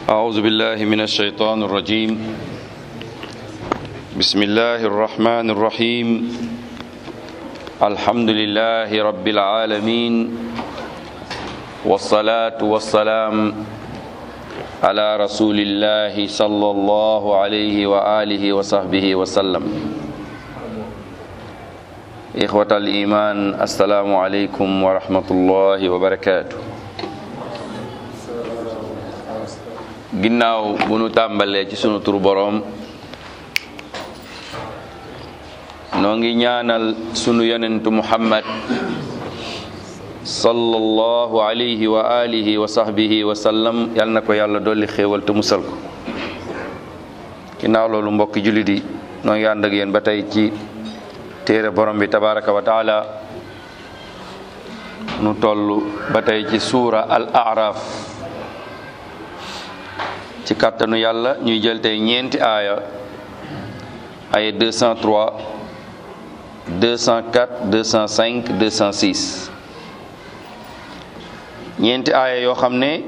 أعوذ بالله من الشيطان الرجيم بسم الله الرحمن الرحيم الحمد لله رب العالمين والصلاة والسلام على رسول الله صلى الله عليه وآله وصحبه وسلم إخوة الإيمان السلام عليكم ورحمة الله وبركاته ginnaaw bu nu tàmbalee ci sunu tur boroom noo ngi ñaanal sunu yonentu muhammad sallallahu alayhi wa alihi wa sahbihi wa sallam yal na ko yàlla dolli xéewal te musal ko ginnaaw loolu mbokki jullit yi noo ngi ànd ak yéen ba tey ci téere borom bi tabaraka wa taala nu toll ba tey ci suura al araf ci kàttanu yàlla ñuy jël tey ñeenti aaya ay 203 204 205 206 ñeenti aaya yoo xam ne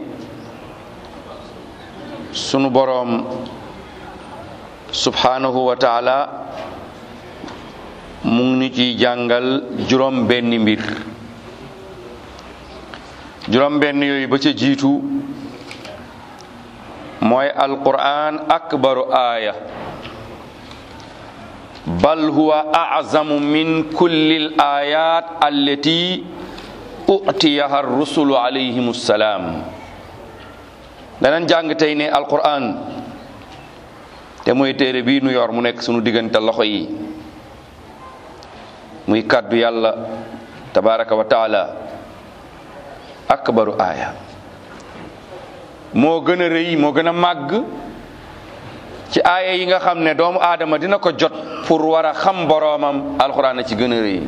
sunu boroom subhanahu wa taala mu ngi ñu ciy jàngal juróom benn mbir juróom benn yooyu ba ca jiitu mooy alquran akbaru aaya bal huwa azamu min kulli l ayat allati utiyaha rusulu alayhim salaam danañ jàng tey ne alquran te mooy téere bii nu yor mu nekk sunu diggante loxo yi muy kàddu yàlla tabaraka wa taala akbaru aaya moo gën a rëy moo gën a màgg ci aaya yi nga xam ne doomu aadama dina ko jot pour war a xam boroomam alxuraan a ci gën a rëy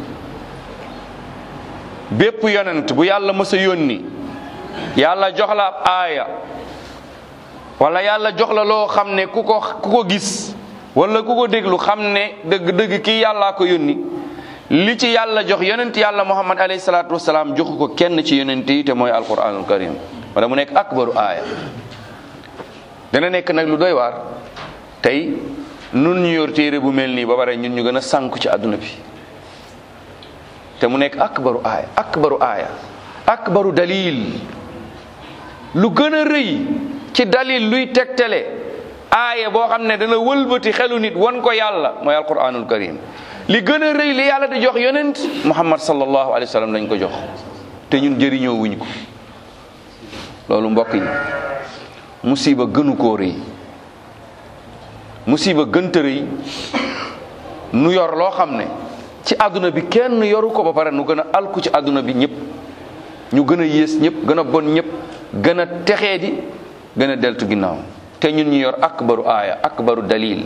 bépp yonent bu yàlla mës a yónni yàlla jox la ab aaya wala yàlla jox la loo xam ne ku ko ku ko gis wala ku ko déglu xam ne dëgg-dëgg kii yàllaa ko yónni li ci yàlla jox yonent yàlla muhammad alayhi salaatu wasalaam joxu ko kenn ci yonent yi te mooy alquranul karim wala mu nekk akbaru aaya dana nekk nag lu doy waar tey nun ñu yor téere bu mel nii ba pare ñun ñu gën a sànku ci àdduna bi te mu nekk akbaru aaya akbaru aaya akbaru dalil lu gën a rëy ci dalil luy tegtale aaya boo xam ne dana wëlbati xelu nit wan ko yàlla mooy alquranul karim li gën a rëy li yàlla di jox yonent muhammad sallallahu alayhi wa sallam lañ ko jox te ñun jëriñoo wuñ ko loolu mbokk yi musiba gënu koo rëy musiba gënta rëy nu yor loo xam ne ci àdduna bi kenn yoru ko ba pare nu gën a alku ci àdduna bi ñëpp ñu gën a yées ñëpp gën a bon ñëpp gën a texee di gën a deltu ginnaaw te ñun ñu yor akbaru aaya akbaru dalil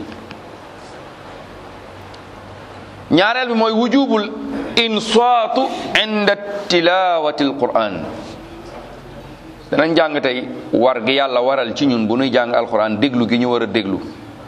ñaareel bi mooy wujubul insaatu inda tilawati alquran danañ jàng tey war gi yàlla waral ci ñun bu nuy jàng alquran déglu gi ñu war a déglu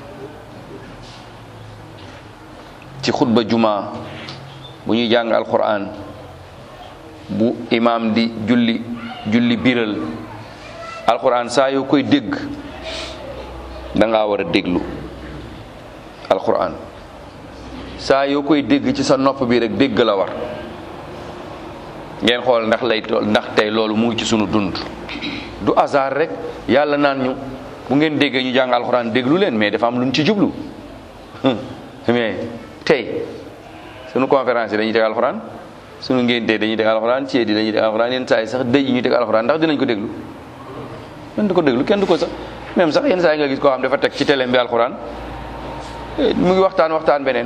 ci xutba juma bu ñuy jàng alquran bu imaam di julli julli biral alquran saa yoo koy dégg da ngaa war a déglu alquran saa yoo koy dégg ci sa nopp bi rek dégg la war ngeen xool ndax lay ndax tey loolu mu ngi ci sunu dund du hasard rek yàlla naan ñu bu ngeen déggee ñu jàng alxuraan déglu leen mais dafa am lu ñu ci jublu mais tey sunu conférence yi dañuy teg alxuraan sunu ngénte dañuy teg alxuraan ceet yi dañuy teg alxuraan yenn saa yi sax dëj yi ñuy teg alxuraan ndax dinañ ko déglu kenn du ko déglu kenn du ko sax même sax yenn saa yi nga gis koo xam dafa teg ci télé bi alxuraan mu ngi waxtaan waxtaan beneen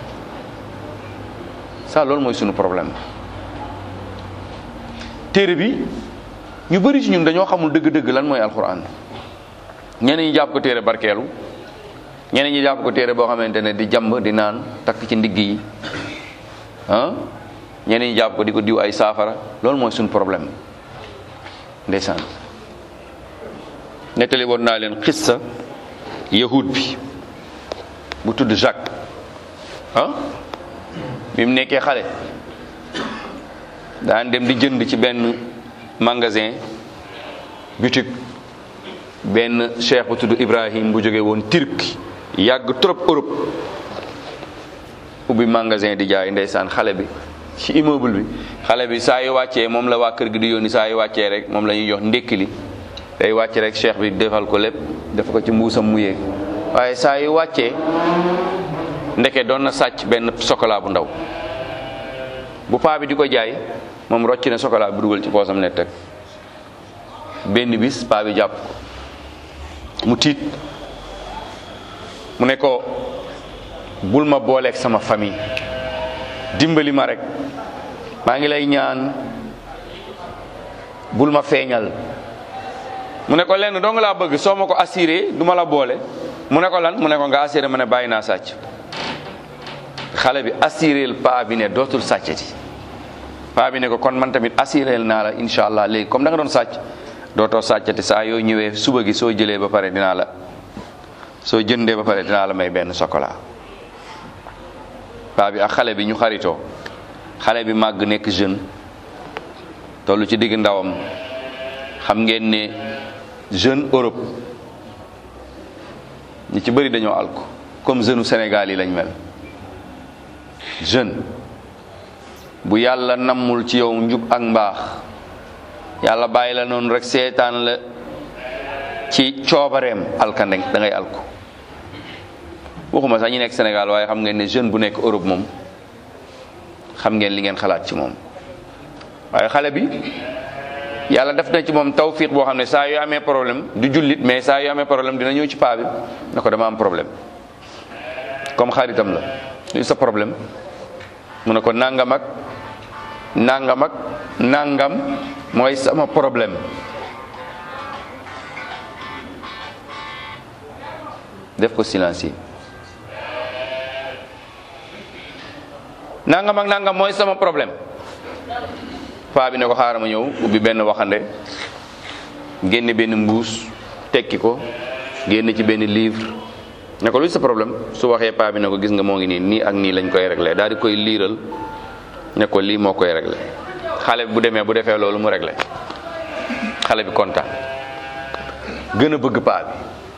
ça loolu mooy sunu problème téere bi ñu bëri ci ñun dañoo xamul dëgg-dëgg lan mooy alxuraan ñeneen ñi jàpp ko téere barkeelu ñeneen ñi jàpp ko téere boo xamante ne di jàmb di naan takk ci ndigg yi ah ñeneen ñi jàpp ko di ko diw ay saafara loolu mooy sunu problème ndeysaan nettali woon naa leen xissa yahud bi bu tudd Jacques ah bi mu nekkee xale daan dem di jënd ci benn magasin boutique benn cheikh bu tudd Ibrahim bu jóge woon Turquie yàgg trop Europe ubbi magasin di jaay ndeysaan xale bi ci immeuble bi xale bi saa yu wàccee moom la waa kër gi di yónni saa yu wàccee rek moom la ñuy jox ndékki li day wàcc rek cheikh bi defal ko lépp def ko ci mbuusam mu yéeg waaye saa yu wàccee ndeke doon na sàcc benn chocolat bu ndaw bu paa bi di ko jaay moom rocc na chocolat bi dugal ci poosam ne teg benn bis paa bi jàpp ko mu tiit mu ne ko bul ma booleeg sama famille dimbali ma rek maa ngi lay ñaan bul ma feeñal mu ne ko lenn dong laa bëgg soo ma ko assuré du ma la boole mu ne ko lan mu ne ko nga assuré ma ne bàyyi naa sàcc xale bi assuré paa bi ne dootul sàccati paa bi ne ko kon man tamit assuré naa la incha allah léegi comme da nga doon sàcc dootoo sàccati saa yoo ñëwee suba gi soo jëlee ba pare dinaa la soo jëndee ba pare dinaa la may benn chocolat paa bi ak xale bi ñu xaritoo xale bi màgg nekk jeune tollu ci digg ndawam xam ngeen ne jeune Europe ñi ci bëri dañoo alko comme jeune u Sénégal yi lañ mel jeune bu yàlla nammul ci yow njub ak mbaax yàlla bàyyi la noonu rek seetaan la ci coobareem alkande da ngay alko waxuma sax ñi nekk Sénégal waaye xam ngeen ne jeune bu nekk Europe moom xam ngeen li ngeen xalaat ci moom waaye xale bi yàlla def na ci moom tawfiq boo xam ne saa yu amee problème du jullit mais saa yu amee problème dina ñëw ci paa bi ne ko dama am problème comme xaritam la luy sa problème mu ne ko nangam ak nangam ak nangam mooy sama problème def ko silencieux nangam ak nangam mooy sama problème paa bi ne ko xaaral ma ñëw ubbi benn waxande génne benn mbuus tekki ko génne ci benn livre ne ko luy sa problème su waxee paa bi ne ko gis nga moo ngi nii nii ak nii lañ koy réglé daal di koy liiral ne ko lii moo koy réglé xale bi bu demee bu defee loolu mu réglé xale bi kontaan gën a bëgg paa bi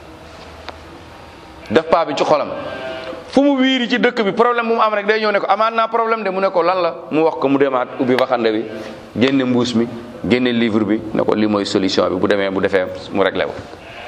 def paa bi ci xolam fu mu wiiri ci dëkk bi problème bu mu am rek day ñëw ne ko amaat naa problème de mu ne ko lan la mu wax ko mu demaat ubbi waxande bi génne mbuus mi génne livre bi ne ko lii mooy solution bi bu demee bu defee mu réglé wu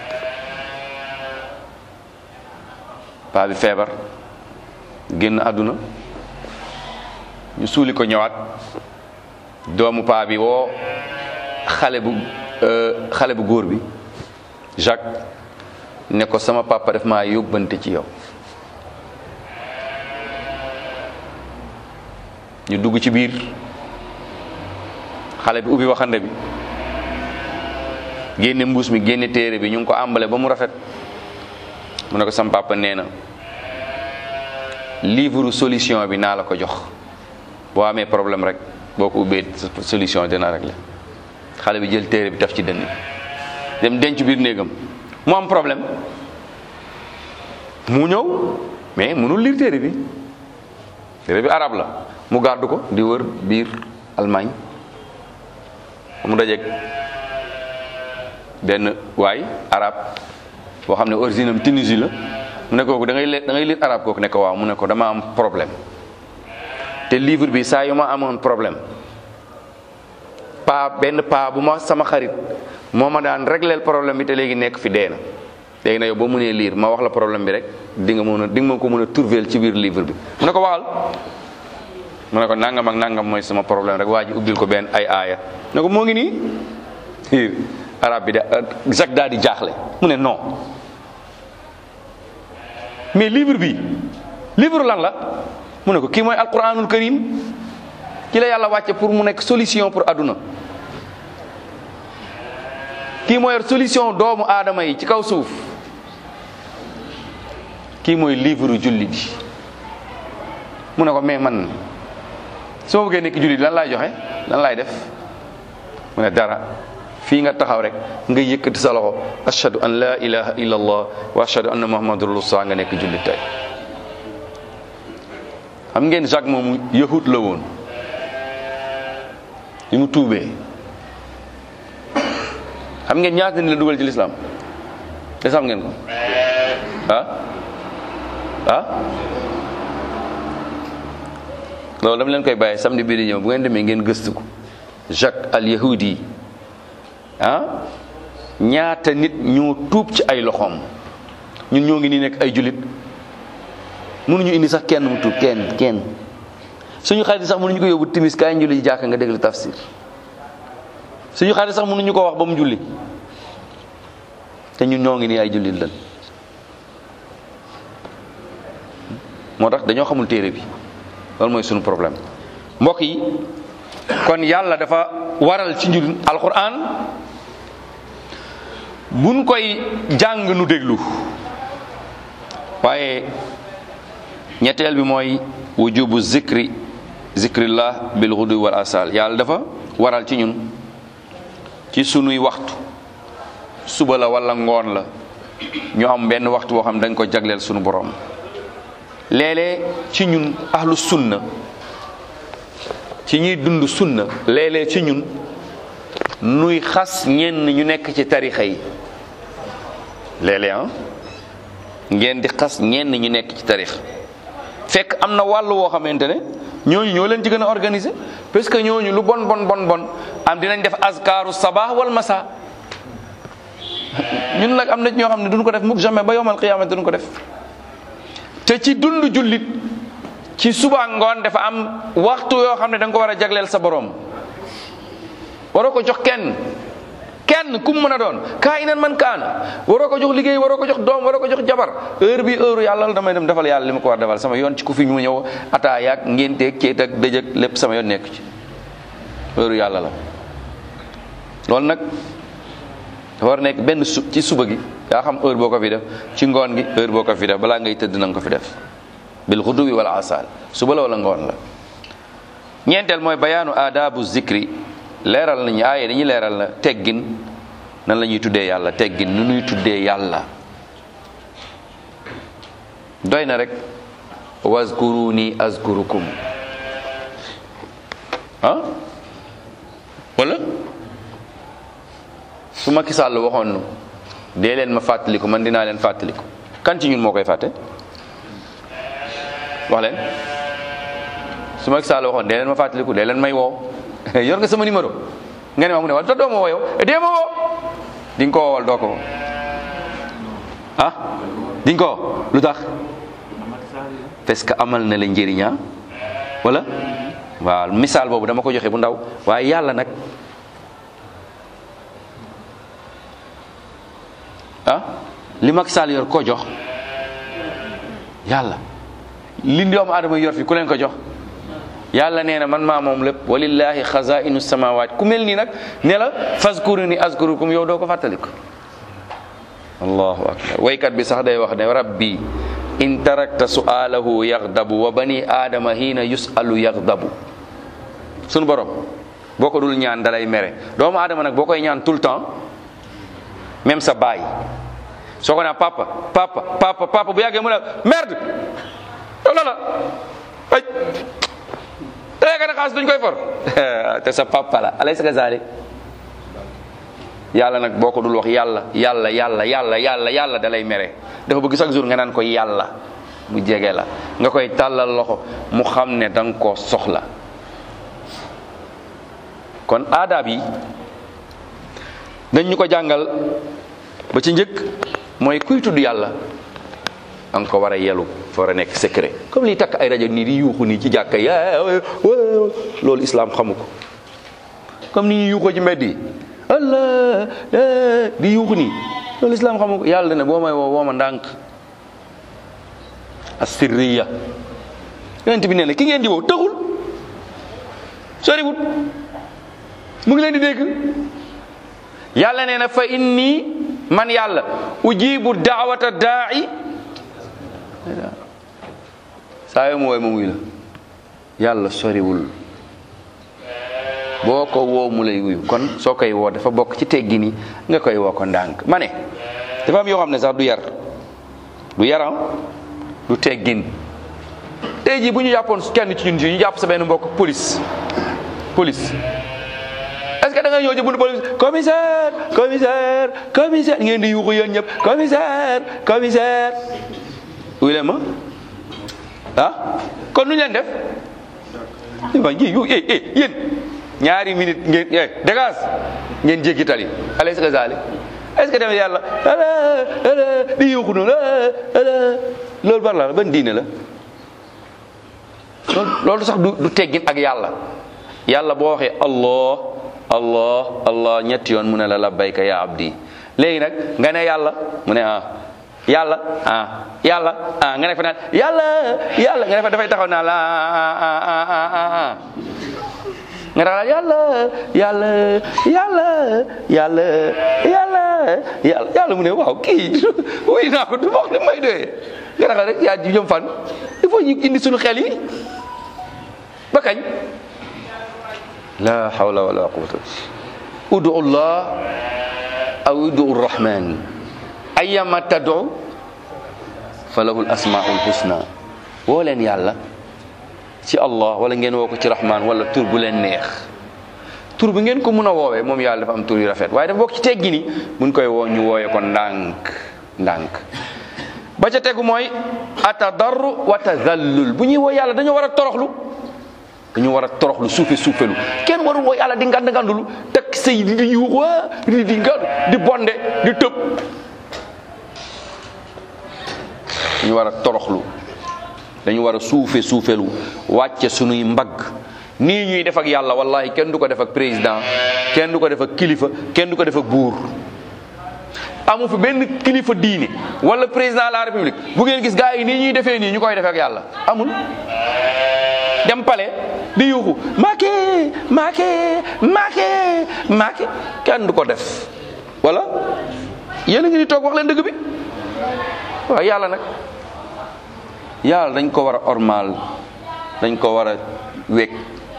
paa bi feebar génn àdduna ñu suuli ko ñëwaat doomu paa bi woo xale bu xale bu góor bi Jacques ne ko sama papa def maa yóbbante ci yow ñu dugg ci biir xale bi ubbi waxande bi génne mbuus mi génne téere bi ñu ngi ko àmbale ba mu rafet mu ne ko sama papa nee na livre solution bi naa la ko jox boo amee problème rek boo ko ubbee solution dina régler xale bi jël téere bi taf ci dënn dem denc biir néegam mu am problème mu ñëw mais mënul lire téere bi téere bi arab la mu gàddu ko di wër biir Allemagne mu dajeeg benn waay arab boo xam ne origine am Tunisie la mu ne kooku da ngay le da ngay lire arab kooku ne ko waaw mu ne ko dama am problème te livre bi saa yu ma amoon problème paa benn paa bu ma sama xarit moo ma daan régleel problème bi te léegi nekk fi dee na léegi na yow boo mënee lire ma wax la problème bi rek di nga mën a di nga mën ko mën a trouver ci biir livre bi mu ne ko waxal mu ne ko nangam ak nangam mooy sama problème rek waa ji ubbil ko benn ay aaya ne ko moo ngi nii arab bi da Jacques daal di jaaxle mu ne non mais livre bi livre lan la mu ne ko kii mooy alquranul karim ci la yàlla wàcce pour mu nekk solution pour àdduna kii mooy solution doomu aadama yi ci kaw suuf kii mooy livre julli bi mu ne ko mais man su ma bëggee nekk julli lan laay joxe lan laay def mu ne dara fii nga taxaw rek nga yëkkati sa loxo ashhadu an la ilaha illa allah wa ashhadu anna muhammadur rasulullah nga nekk julli tey xam ngeen Jacques moomu yahut la woon li mu tuubee xam ngeen ñaata ni la dugal ci lislaam de xam ngeen ko ah ah loolu dama leen koy bàyyi samedi bii di ñëw bu ngeen demee ngeen gëstu ko Jacques al Yahudi ah ñaata nit ñoo tuub ci ay loxoom ñun ñoo ngi nii nekk ay julit mënuñu indi sax kenn mu tuub kenn kenn suñu xarit sax mënuñu ko yóbbu timis kaay julli ji jàkka nga déglu tafsir suñu xarit sax mënuñu ko wax ba mu julli te ñun ñoo ngi nii ay jullit lan moo tax dañoo xamul téere bi loolu mooy suñu problème mbokk yi kon yàlla dafa waral ci njur alquran buñ koy jàng nu déglu waaye ñetteel bi mooy wujubu zikri zikrillah bil ghudu wal asal yàlla dafa waral ci ñun ci sunuy waxtu suba la wala ngoon la ñu am benn waxtu boo xam dañ ko jagleel sunu borom léeg-léeg ci ñun ahlu sunna ci ñuy dund sunna léeg-léeg ci ñun nuy xas ñenn ñu nekk ci tarixa yi léeg-léeg ah ngeen di xas ñenn ñu nekk ci tarix fekk am na wàll woo xamante ne ñooñu ñoo leen ci gën a organiser parce que ñooñu lu bon bon bon bon am dinañ def azkaaru sabah wal masa ñun nag am na ñoo xam ne duñ ko def mukk jamais ba yowmal qiyaamati duñ ko def te ci dund jullit ci suba ngoon dafa am waxtu yoo xam ne da nga ko war a jagleel sa borom waroo ko jox kenn kenn ku mu mën a doon kaa inan man kaana waroo ko jox liggéey waroo ko jox doom waroo ko jox jabar heure bi heure yàlla la damay dem defal yàlla li ma ko war defal sama yoon ci ku fi ñu ñëw ataa yaag ngénteeg ceet ak dëj ak lépp sama yoon nekk ci heure yàlla la loolu nag dafa war nekk benn su ci suba gi yaa xam heure boo ko fi def ci ngoon gi heure boo ko fi def balaa ngay tëdd na nga ko fi def bil xuduwi wala asal suba la wala ngoon la ñeenteel mooy bayaanu aadabu zikri leeral nañu aaye dañuy leeral na teggin nan la ñuy tuddee yàlla teggin nu ñuy tuddee yàlla doy na rek wazkuruni azkurukum ah wala su ma Sall waxoon nu dee leen ma fàttaliku man dinaa leen fàttaliku kan ci ñun moo koy fàtte wax leen su ma Sall waxoon dee leen ma fàttaliku dee leen may woo yor nga sama numéro nga ne ma mu ne wala te doo ma woo yow dee ma woo di nga ko woowal doo ko woo ah di nga ko woo lu tax parce que amal na la njëriña wala waaw misaal boobu dama ko joxe bu ndaw waaye yàlla nag ah li Macky Sall yor ko jox yàlla li doomu aadama yor fi ku leen ko jox yàlla nee na man maa moom lépp walillahi xazainu samawaat ku mel nii nag ne la fazkuruni azkurukum yow doo ko fàttaliku allahu akbar waykat bi sax day wax ne rabbi in tarakta su'alahu yaghdabu wa bani aadama hiina yusalu yaghdabu sunu borom boo ko dul ñaan dalay mere doomu aadama nag boo koy ñaan tout le temps même sa baay soo ko nee papa papa papa papa bu yàggee mu ne merde loolu la ay tey ka ne xaalis duñ koy for te sa papa la alaysa kazalik yàlla nag boo ko dul wax yàlla yàlla yàlla yàlla yàlla yàlla da lay mere dafa bëgg chaque jour nga naan ko yàlla mu jege la nga koy tàllal loxo mu xam ne da nga koo soxla kon aadaab yi dañ ñu ko jàngal ba ci njëkk mooy kuy tudd yàlla da nga ko war a yelu fa war a nekk secret comme liy takk ay rajo nii di yuuxu nii ci jàkka yi loolu islam xamu ko comme ni ñuy yuuxoo ci mbedd yi allah di yuuxu nii loolu islam xamu ko yàlla ne boo may woo woo ma ndànk asirriya yonent bi nee na ki ngeen di woo taxul soriwut mu ngi leen di dégg yàlla nee na fa inni man yàlla ujibu daawata daai saa yoo mu wooy ma muy la yàlla soriwul boo ko woo mu lay wuyu kon soo koy woo dafa bokk ci teggi ni nga koy woo ko ndànk ma ne dafa am yoo xam ne sax du yar du yaram du teggin tey jii bu ñu jàppoon kenn ci ñun ñu jàpp sa benn mbokk police police est-ce que da nga ñëw ci buntu police commissaire commissaire commissaire ngeen di yuuxu yéen ñëpp commissaire commissaire wuy leen ma ah kon nu ñu leen def waa ji yu eh eh yéen ñaari minute ngeen eh dégage ngeen jéggi tali alaysa kazalik est-ce que tamit yàlla ala ala di yuuxu noonu ala loolu bar la ban diine la loolu loolu sax du du teggin ak yàlla yàlla boo waxee allah allah allah ñetti yoon mu ne la labbayka ya abdi léegi nag nga ne yàlla mu ne ah yàlla ah yàlla ah nga ne fa naan yàlla yàlla nga ne fa dafay taxaw naa la ah ah ah ah ah nga taxaw yàlla yàlla yàlla yàlla yàlla yàlla yàlla mu ne waaw kii wuy naa ko du wax li may doyee nga taxaw rek yaa ji jëm fan il faut ñu indi suñu xel yi ba kañ la hawla wala quwwata udu llah aw udu rrahman ayyama tad'u falahu al-asmaa'ul husna woo leen yàlla ci allah wala ngeen woo ko ci rahman wala tur bu leen neex tur bi ngeen ko mun a woowee moom yàlla dafa am tur yu rafet waaye dafa bokk ci teggi ni mun koy woo ñu wooyee ko ndànk ndànk ba ca tegu mooy atadarru wa tazallul bu ñuy woo yàlla dañoo war a toroxlu dañu war a toroxlu suufe suufelu kenn warul woo yàlla di ngand ngandulu teg say di yuux di di ngand di bonde di tëb dañu war a toroxlu dañu war a suufe suufelu wàcce sunuy mbagg nii ñuy def ak yàlla wallahi kenn du ko def ak président kenn du ko def ak kilifa kenn du ko def ak buur amu fi benn kilifa diine wala président de la république bu ngeen gis gars yi nii ñuy defee nii ñu koy defee ak yàlla amul dem pale di yuuxu Macky Macky Macky Macky kenn du ko def wala yéen a ngi di toog wax leen dëgg bi waaw yàlla nag yàlla dañ ko war a ormal dañ ko war a weg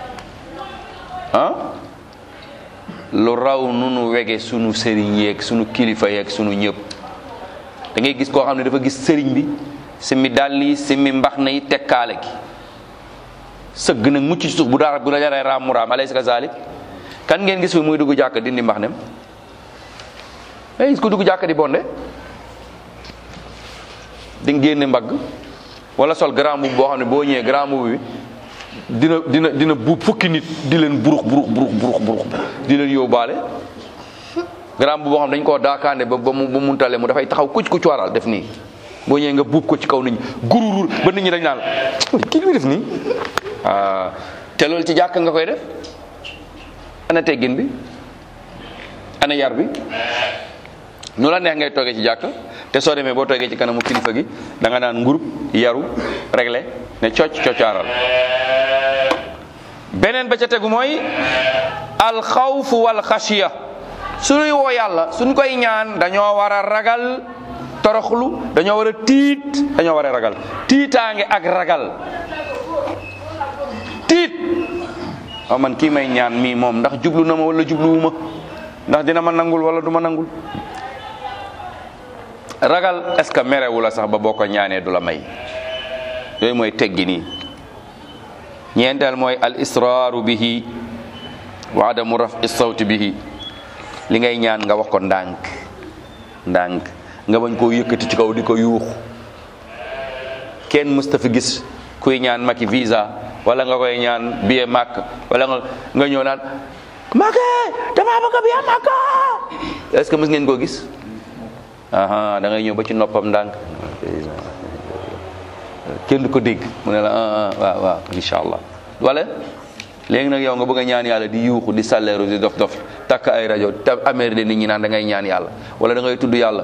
ah lu raw nu nu wege sunu sëriñ yeeg sunu kilifa yeeg sunu ñëpp da ngay gis koo xam ne dafa gis sëriñ bi simi dàll yi simi mbax na yi tekkaale gi sëgg nag mucc ci suuf bu dara bu la jaree raam mu raam alaysa kazalik kan ngeen gis fi muy dugg jàkk dindi mbax nem ay gis ko dugg jàkk di bonde di génne mbagg wala sol grand mbubb boo xam ne boo ñëwee grand mbubb bi dina dina dina bu fukki nit di leen burux burux burux burux burux di leen yóbbaale grand mbubb boo xam ne dañ koo daakaande ba ba mu ba mu tale mu dafay taxaw kuc kuc waral def nii boo ñëwee nga buub ko ci kaw nit ñi gururur ba nit ñi dañ naan kii li def nii ah te loolu ci jàkk nga koy def ana teggin bi ana yar bi nu la neex ngay toogee ci jàkk te soo demee boo toogee ci kanamu kilifa gi da nga naan ngurub yaru réglé ne cocc coccaaral beneen ba ca tegu mooy alxawfu wal xasiya suñuy woo yàlla suñ koy ñaan dañoo war a ragal toroxlu dañoo war a tiit dañoo war a ragal tiitaange ak ragal tiit waaw man kii may ñaan mii moom ndax jublu na ma wala jubluwuma ndax dina ma nangul wala du ma nangul ragal est-ce que merewu la sax ba boo ko ñaanee du la may yooyu mooy teggi nii ñeenteel mooy al israaru bihi wa adamu rafi sawti bihi li ngay ñaan nga wax ko ndànk ndànk nga bañ koo yëkkati ci kaw di ko yuux kenn musta fi gis kuy ñaan maki visa wala nga koy ñaan billet màkk wala nga nga ñëw naan Macky damaa bëgg billet màkk est-ce que mës ngeen koo gis aha da ngay ñëw ba ci noppam ndànk kenn du ko dégg mu ne la ah waaw waaw incha allah wala léegi nag yow nga bëgg a ñaan yàlla di yuuxu di salleeru di dof dof takk ay rajo te amér de nit ñi naan da ngay ñaan yàlla wala da ngay tudd yàlla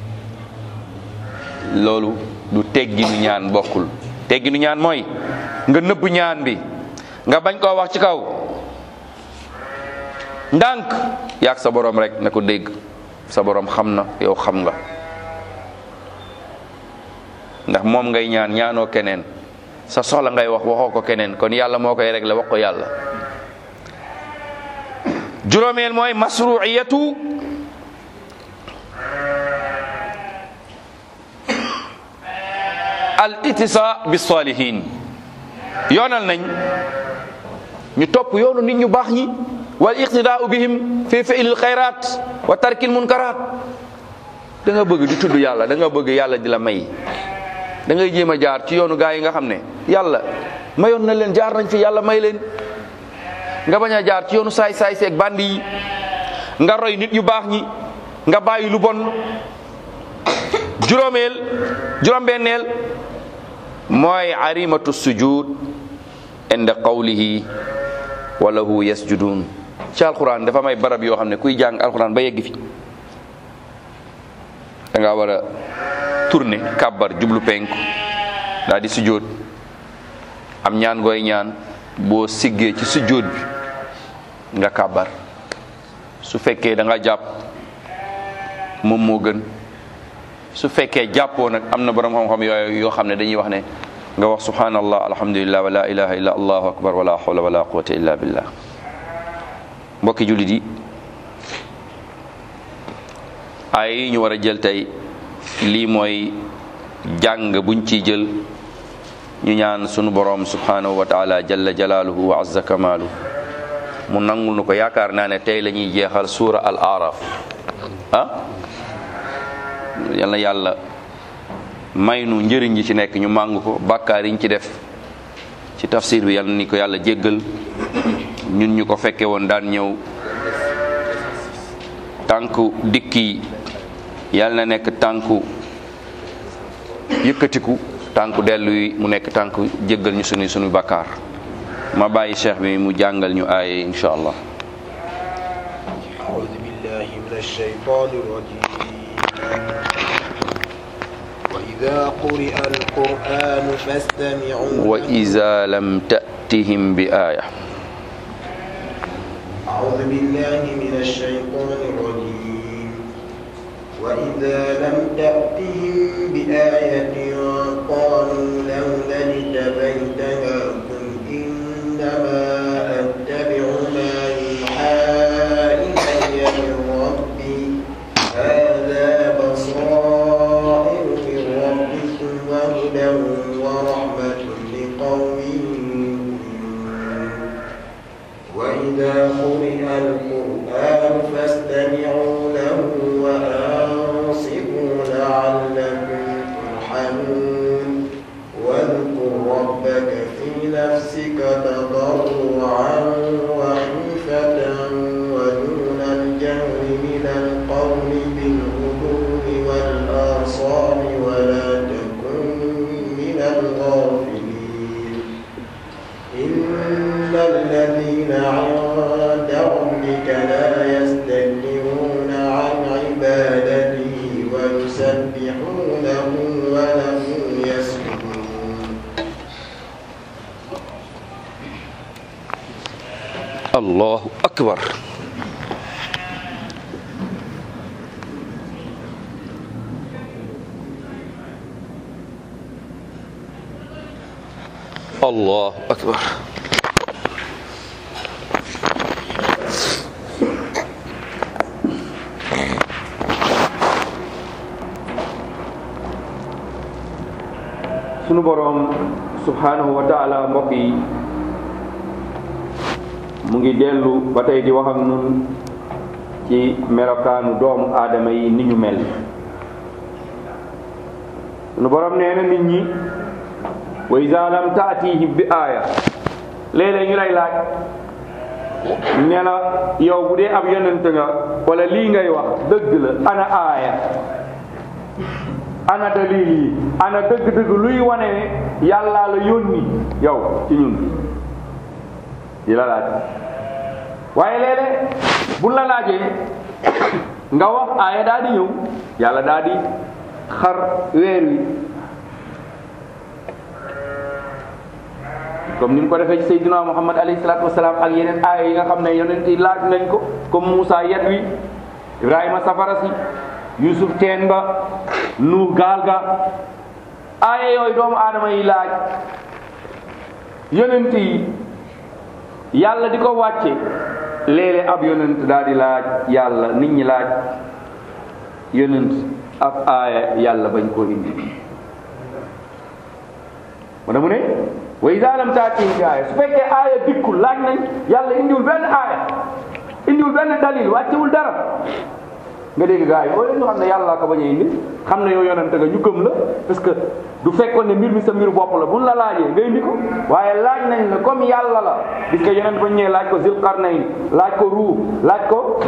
loolu du tegginu ñaan bokkul tegginu ñaan mooy nga nëbb ñaan bi nga bañ koo wax ci kaw ndànk yaag sa borom rek na ko dégg sa borom xam na yow xam nga ndax moom ngay ñaan ñaanoo keneen sa soxla ngay wax waxoo ko keneen kon yàlla moo koy réglé wax ko yàlla juróomeel mooy masruiyatu al itisa bi salihin yoonal nañ ñu topp yoonu nit ñu baax ñi wal iqtidaau bihim fi fi'lil xayrat wa tarkil munkarat da nga bëgg di tudd yàlla da nga bëgg yàlla di la may da ngay jéem a jaar ci yoonu gaa yi nga xam ne yàlla mayoon na leen jaar nañ fi yàlla may leen nga bañ a jaar ci yoonu saay saay seeg bandi yi nga roy nit yu baax ñi nga bàyyi lu bon juróomeel juróom-benneel mooy arimatu sujud inda qawlihi wa lahu yasjudun ci alquran dafa may barab yoo xam ne kuy jàng alquran ba yegg fi da nga war a tourner kàbbar jublu penku daal di sujud am ñaan gooy ñaan boo siggee ci sujud bi nga kàbbar su fekkee da nga jàpp moom moo gën su fekkee jàppoo nag am na borom xam-xam yooyu yoo xam ne dañuy wax ne nga wax subhanallah alhamdulillah wa la ilaha illa allahu akbar wa la hawla wa la quwwata illa billah mbokki jullit yi ay yi ñu war a jël tey lii mooy jàng buñ ciy jël ñu ñaan sunu borom subhanahu wa taala jalla jalaaluhu wa azza kamaalu mu nangul nu ko yaakaar naa ne tey la ñuy jeexal suura al araf ah yal na yàlla may nu njëriñ yi ci nekk ñu màng ko bàkkaar yiñ ci def ci tafsir bi yal na ni ko yàlla jéggal ñun ñu ko fekke woon daan ñëw tànku dikki yal na nekk tànku yëkkatiku tànku dellu yi mu nekk tànku jéggal ñu sunu sunu bàkkaar ma bàyyi cheikh bi mu jàngal ñu aaye insha allah أعوذ بالله من الشيطان الرجيم وإذا قرئ القرآن فاستمعوا له وإذا لم تأتهم بآية أعوذ بالله من الشيطان الرجيم وإذا لم تأتهم بآية قالوا لولا اجتبيتها قل إنما أتبع ما يوحى إلي من ربي هذا بصائر من ربكم وهدى ورحمة لقوم يؤمنون وإذا قرئ القرآن فاستمعوا له وأنصتوا لعلكم ترحمون واذكر ربك في نفسك تضرعا وخيفة ودون الجهر من القول بالغدو والآصال ولا تكن من الغافلين إن الذين عند ربك لا يستكبرون عن عبادته ويسبحونه وله يسجدون allahu akbar allahu akbar sunu boroom subhanahu wa taala mbokk yi mu ngi dellu ba tey di wax ak nun ci melokaanu doomu aadama yi ni ñu mel sunu borom nee na nit ñi wa iza lam taatihim bi aaya léeg-léeg ñu lay laaj ne la yow bu dee ab yonent nga wala lii ngay wax dëgg la ana aaya ana dalil yi ana dëgg-dëgg luy wane ne yàllaa la yónni yow ci ñun di la laaj waaye léeg-léeg bu la laajee nga wax aaya daa di ñëw yàlla daa di xar weer wi comme ni mu ko defee ci Seydina Muhammad alayhi salaatu wasalaam ak yeneen aaya yi nga xam ne yonent yi laaj nañ ko comme Moussa yet wi Ibrahima safara si Yusuf teen ba Nuux gaal ga aaya yooyu doomu aadama yi laaj yonent yi yàlla di ko wàcce léeg-léeg ab yonent daal di laaj yàlla nit ñi laaj yonent ab aaya yàlla bañ koo indi mu ne mu ne wa iza lam taatihim bi aaya su fekkee aaya dikkul laaj nañ yàlla indiwul benn aaya indiwul benn dalil wàccewul dara nga dégg gars yi boo ñu xam ne yàlla ko bañ a indi xam ne yow yonente nga ñu gëm la parce que du fekkoon ne mbir mi sa mbiru bopp la buñ la laajee nga indi ko waaye laaj nañ la comme yàlla la gis nga yonent ba ñëwee laaj ko zil qarnayn laaj ko ruu laaj ko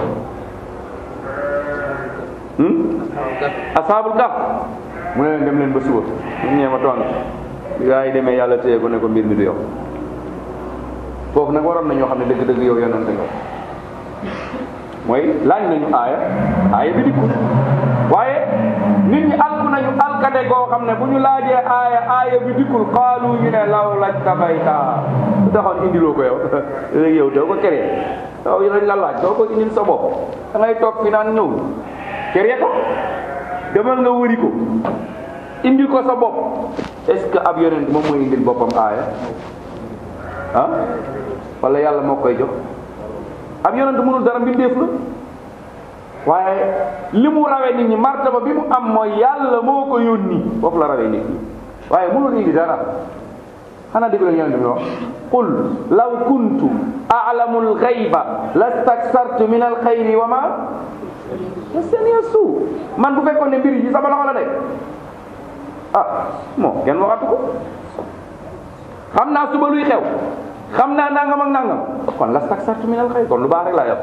asaabul kaf mu ne leen dem leen ba suba ñu ñëwee ma tontu gars yi demee yàlla téye ko ne ko mbir mi du yow foofu nag waroon na ñoo xam ne dëgg-dëgg yow yonente nga mooy laaj nañu aaya aaya bi dikkul waaye nit ñi alku nañu alkade goo xam ne bu ñu laajee aaya aaya bi dikkul xaalu ñu ne law laj tabayta su taxoon indiloo ko yow léegi yow doo ko keree yow lañ la laaj doo ko indil sa bopp da ngay toog fi naan ñëw keree ko demal nga wëri ko indil ko sa bopp est-ce que ab yonent moom mooy indil boppam aaya ah wala yàlla moo koy jox ab yonent mënul dara mbindeef la waaye li mu rawee nit ñi martaba bi mu am mooy yàlla moo ko yónni foofu la rawee nit ñi waaye mënul indi dara xanaa dégg la yonent bi wax qul law kuntu a'lamu al-ghayba lastaksartu min al-khayri wa ma masaniya suu man bu fekkoon ne mbir yi sama loxo la de ah moo kenn waxatu ko xam naa suba luy xew xam naa nangam ak nangam kon lastaksartu min al-khayri kon lu baax rek laa yor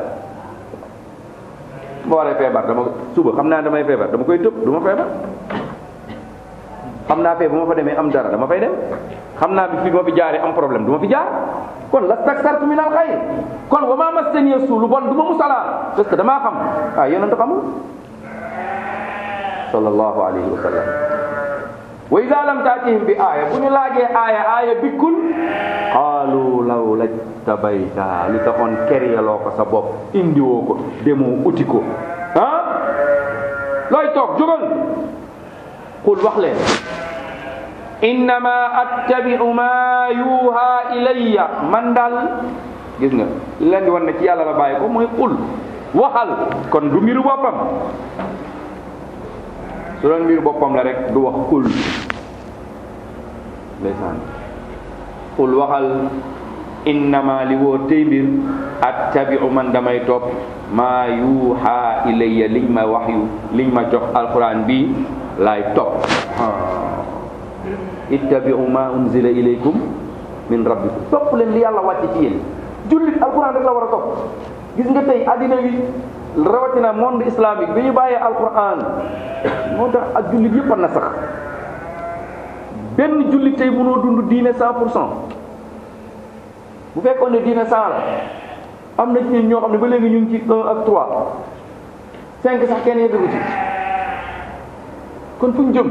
boo waree feebar dama suba xam naa damay feebar dama koy tëb du ma feebar xam naa fee bu ma fa demee am dara dama fay dem xam naa bi fi ma fi jaaree am problème du ma fi jaar kon lastaksartu min al xayr kon wa ma massaniya suu lu bon du ma musalaa parce que damaa xam ah yonent xamul sallallahu alayhi wa sallam wa ida lam taatihim bi aaya bu ñu laajee aaya aaya bikkul qaalu law lajtabayta li taxoon keryaloo ko sa bopp indiwoo ko demoo uti ko ah looy toog jógal qul wax leen innama attabi'u ma yuha ilayya man daal gis nga li leen di wan ne ci yàlla la bàyyi ko mooy qul waxal kon du mbiru boppam su doon mbiru boppam la rek du wax qul ndeysaan qul waxal innama li woo tey mbir attabi'u man damay topp maa yuha ilayya liñ ma waxyu liñ ma jox alquran bi laay topp ittabi'u ma unzila ilaykum min rabbikum topp leen li yàlla wàcce ci yéen jullit alquran rek la war a topp gis nga tey addina bi rawatina monde islamique bi ñu bàyyee alquran moo tax ak jullit yëpp a na sax benn jullit tey mënoo dund diine cent pour cent bu fekkoon ne diine cent la am na ci ñun ñoo xam ne ba léegi ñu ngi ci un ak trois cinq sax kenn yeggagu ci kon fu ñu jëm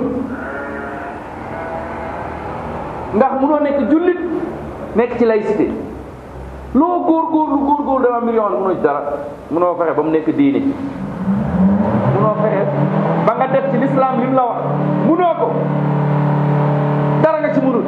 ndax munoo nekk jullit nekk ci laïcité loo góorgóorlu góorgóorlu dama mbir yoo xam ne munoo ci dara munoo fexe ba mu nekk diine munoo fexe ba nga def ci l'islam li mu la wax munoo ko dara nga ci munul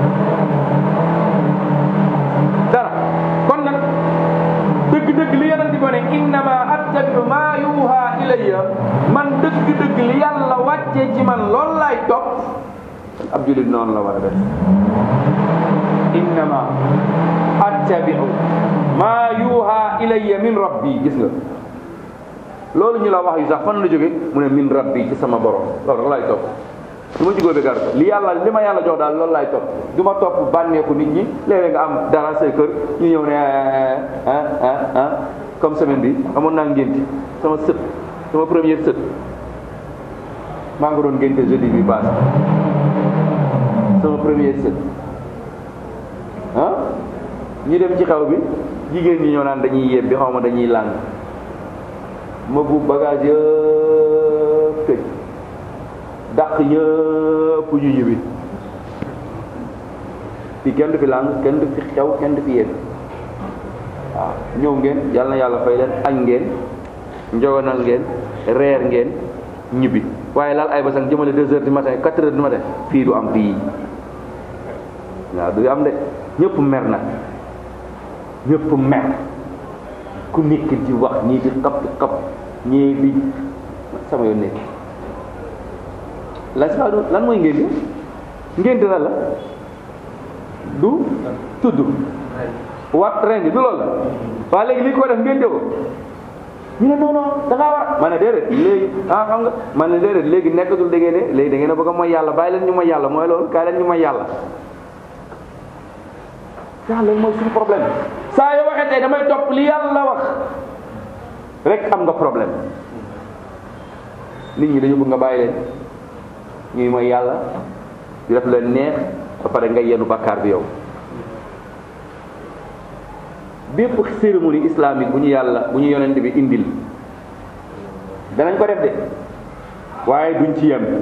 dara kon nag dëgg-dëgg li yonent bi ne innama attabi'u ma yuha ilayya man dëgg-dëgg li yàlla wàccee ci man loolu laay topp ab julit noonu la war a def innama attabi'u ma yuha ilayya min rabbi gis nga loolu ñu la wax yu sax fan la jóge mu ne min rabbi ci sama borom loolu rek laay topp su ma jugóo bi gar li yàlla li ma yàlla jox daal loolu laay topp du ma topp bànneeku nit ñi léeg-léeg nga am dara say kër ñu ñëw ne ah ah ah comme semaine bi amoon naa ngénti sama sët sama première sët maa ngi doon ngénte jeudi bi passé sama première sët ah ñu dem ci xew bi jigéen ñi ñoo naan dañuy yeb bi xaw ma dañuy làng ma bu bagage yëpp tëj dàq ñëpp ñu ñibbi fi kenn du fi làng kenn du fi xew kenn du fi yéen waaw ñëw ngeen yàlla na yàlla fay leen añ ngeen njogonal ngeen reer ngeen ñibbi waaye laal ay basang jëmale deux heures du matin quatre heures du matin fii du am fii waaw du am de ñëpp mer nag ñëpp mer ku nekk di wax ñii di xap di xap ñii di sama yoon nekk la si lan mooy ngénte ngénte la la du tudd wat ren du loolu la waa léegi li ko def ngénte ko ñu ne non non da ngaa war ma ne déedéet léegi ah xam nga ma ne déedéet léegi nekkatul da ngeen ne léegi da ngeen a bëgg a mooy yàlla bàyyi leen ñu mooy yàlla mooy loolu kaay leen ñu mooy yàlla yàlla mooy suñu problème saa yoo waxee tey damay topp li yàlla wax rek am nga problème nit ñi dañu bëgg nga bàyyi leen ñuy mooy yàlla di def leen neex ba pare nga yenu bàkkaar bi yow bépp cérémonie islamique bu ñu yàlla bu ñu yonent bi indil danañ ko def de waaye duñ ci yem